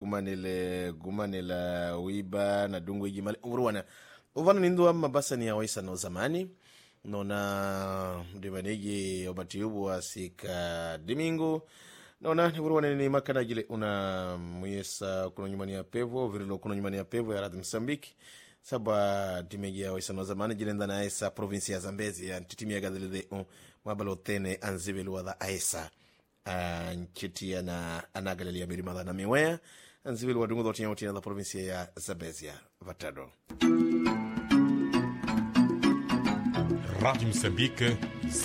kumanile gumanila wiba na dungu ijimale uruwana uvano ninduwa mabasa ni awaisa no zamani nona ndimaniji obatiubu asika dimingo nona nivuruwane ni makana jile una muyesa kuno nyumani ya pevo virilo kuno nyumani ya pevo ya radhi msambiki saba timeji ya waisa no zamani jilenda na aesa provinsi ya zambezi ya ntitimia gadhilide uh, mwabalo tene anzibeluwa dha aesa uh, nchitia na anagalelia birimadha na miwea anzibeli wadungu dhotinya utina dha provinsia ya zambezia vatado Rádio Moçambique,